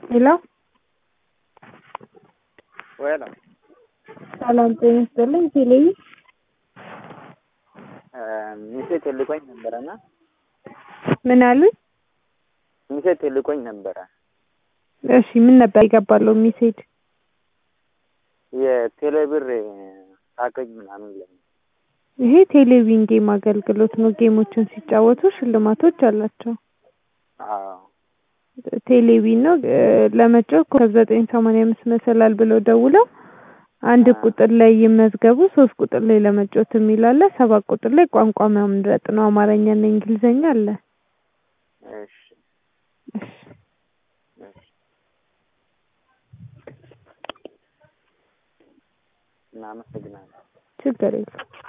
ሄሎ ወይላ ሰላም ጤና ይስጥልኝ። ቴሌቪ ሚሴት ልቆኝ ነበረና ምን አሉኝ? ሚሴት ልቆኝ ነበረ። እሺ ምን ነበር ይገባለው ሚሴድ የቴሌብር ሳቀኝ ምናምን ለ ይሄ ቴሌቪዥን ጌም አገልግሎት ነው። ጌሞችን ሲጫወቱ ሽልማቶች አላቸው። አዎ ቴሌቪዥን ነው ለመጫወት ኮከብ ዘጠኝ ሰማንያ አምስት መሰላል ብለው ደውለው አንድ ቁጥር ላይ ይመዝገቡ፣ ሶስት ቁጥር ላይ ለመጫወት የሚል አለ፣ ሰባት ቁጥር ላይ ቋንቋ መምረጥ ነው። አማርኛና እንግሊዘኛ አለ። እሺ እሺ እሺ እናመሰግናለን። ችግር የለም።